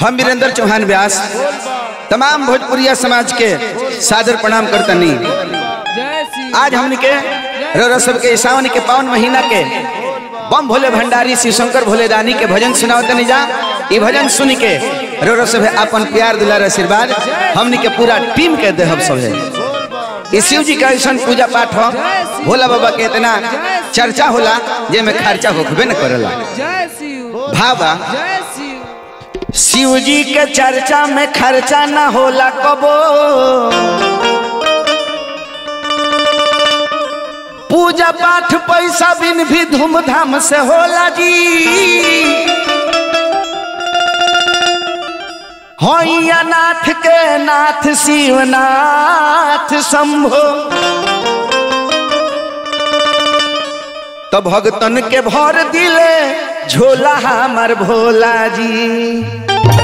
हम वीरेंद्र चौहान व्यास तमाम भोजपुरिया समाज के सादर प्रणाम करतनी जय श्री आज हमने के रौरा सब के सावन के पावन महीना के बम भोले भंडारी शिव शंकर भोले दानी के भजन सुनावतनी जा ई भजन सुन के रौरा सब अपन प्यार दुलार आशीर्वाद हमने के पूरा टीम के देहब सब है ई शिव जी का ऐसा पूजा पाठ हो भोला बाबा के इतना चर्चा होला जे में खर्चा होखबे न करेला जय शिव भावा जय शिव शिव जी के चर्चा में खर्चा ना होला कबो पूजा पाठ पैसा बिन भी धूमधाम से होला जी होइया नाथ के नाथ शिवनाथ शंभो तो भगतन के भर दिले झोला हमर भोला जी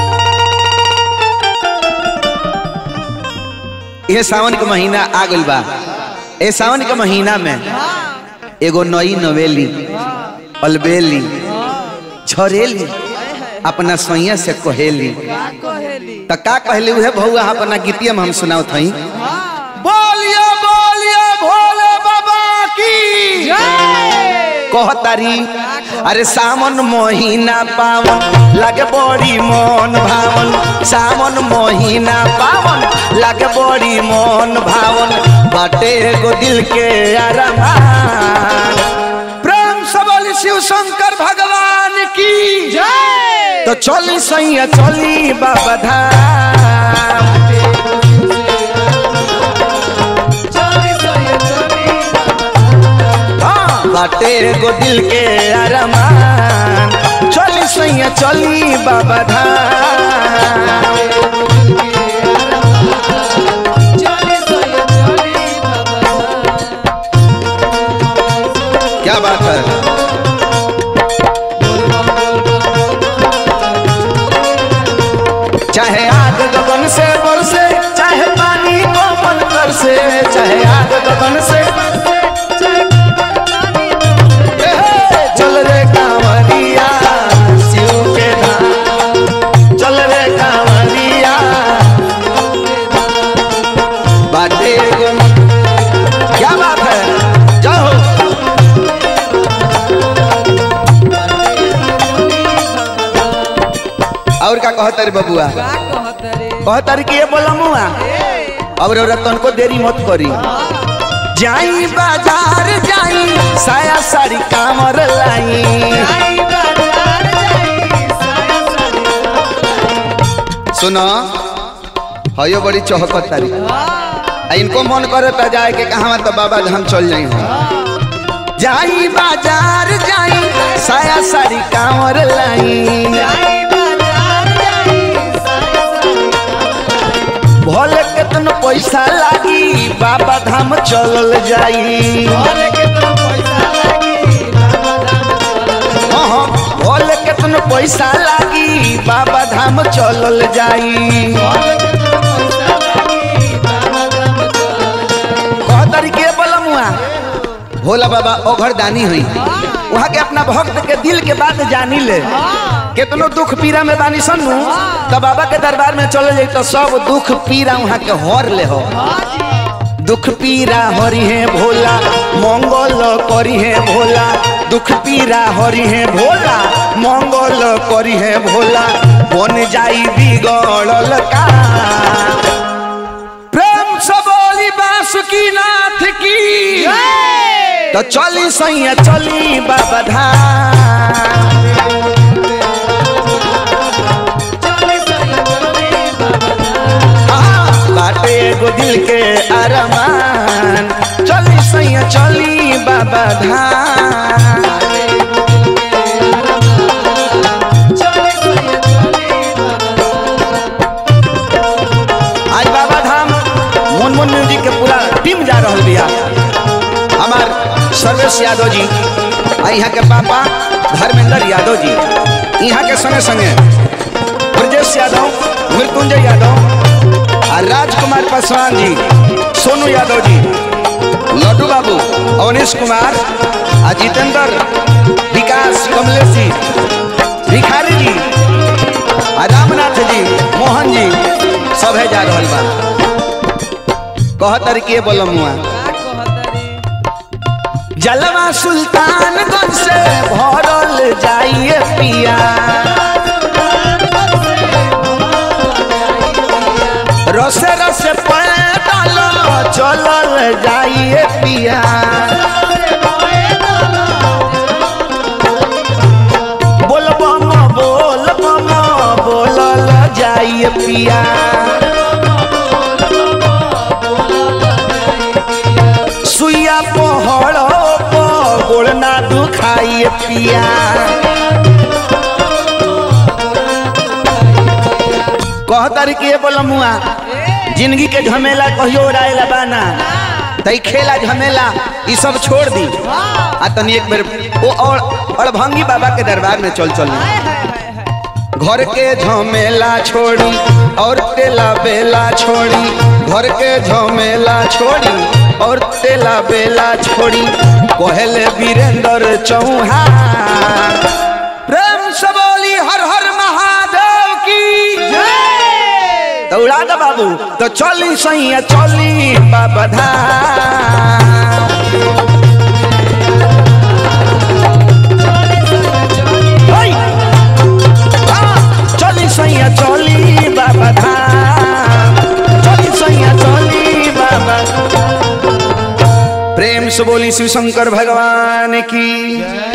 ये सावन के महीना आ गइल बा ए सावन के महीना में एगो नई नवेली अलबेली झरेली अपना सोइया से कहेली का कहेली त का कहली उहे भौआ अपना गीतिया में हम सुनाओ थई हाँ बोलिए बोलिए भोले बाबा की जय कहतारी अरे सावन महीना पावन लागे बड़ी मन भावन सावन महीना पावन लागे बड़ी मन भावन बाटे एगो दिल के अरमान प्रेम सबल शिव शंकर भगवान की जय तो चली सैया चली बाबा धाम चली सोये चली हाँ, बाटे एगो दिल के अरमान चली सैया चली बाबा धाम चली सोये चली बाबा क्या बात है चाहे आग गगन से बरसे चाहे पानी कोमल कर से चाहे आग गगन से ए हे, चल रे कांवरिया शिव के धाम चल रे कांवरिया बाटे एगो क्या बात है जाओ और का कहता रे बबुआ का कहत रे कहता रे कि ये बोला मुआ अब रे रतन को देरी मत करी जाई बाजार जाई साया साड़ी कामर लाई आई बाजार जाई साया साड़ी सुनो हयो बड़ी चौहकत तारी आ इनको मन करे ता जाए के कहा तो बाबा धाम चल जाई हम जाई बाजार जाई साया साड़ी कामर लाई आई बाजार जाई साया साड़ी भले केतन पैसा लागी बाबा धाम चलल जाई बोले के तो पैसा लगी बाबा धाम चल हाँ, हाँ, भले केतन पैसा लागी बाबा धाम चलल जाई बोले के तो पैसा लगी बाबा धाम चल कह तरीके बलमुआ भोला बाबा ओघर दानी हुई वहाँ के अपना भक्त के दिल के बात जानी ले केतनो दुख पीरा में बानी सन्नू तो बाबा के दरबार में चले जाई तो सब दुख पीरा वहाँ के हर ले हो दुख पीरा हरि है भोला मंगल करी है भोला दुख पीरा हरि है भोला मंगल करी है भोला बन जाई बिगड़ल का प्रेम से बोली बासुकी नाथ की तो चली सैया चली बाबा धाम चली सोये चली बाबा धाम हाँ, बाटे एगो दिल के अरमान चली सैया चली बाबा धाम चली सोये चली बाबा आज बाबा धाम मुनमुन म्यूजिक के पूरा टीम जा रहा बिया हमार सर्वेश यादव जी आ यहाँ के पापा धर्मेंद्र यादव जी यहाँ के संगे संगे ब्रजेश यादव मृत्युंजय यादव आ राजकुमार पासवान जी सोनू यादव जी लड्डू बाबू अवनीश कुमार आ जितेंद्र विकास कमलेश जी भिखारी जी आ रामनाथ जी मोहन जी सभे जा रहल बा कहतर के बोलमुआ जलवा सुल्तानगंज से भरल जाइए पिया रसे रसे पैदल चलल जाइए पिया बोल बम बोल बम बोलल जाइए पिया सुइया पहड़ गोड़ ना दुखाइए पिया कहतर के बोलमुआ जिंदगी के झमेला कहियो उड़ाएला बाना तई खेला झमेला ई सब छोड़ दी आ तनी एक बेर ओ और अड़भंगी बाबा के दरबार में चल चल घर के झमेला छोड़ी और तेला बेला छोड़ी घर के झमेला छोड़ी और तेला बेला छोड़ी कहले वीरेंद्र चौहान प्रेम से बोली हर हर महादेव की तो उड़ा दो बाबू तो चली सैया चली बाबा धाम ओय! हाँ, चली सैया चली बाबा धाम चली सैया चली बाबा प्रेम से बोली शिव शंकर भगवान की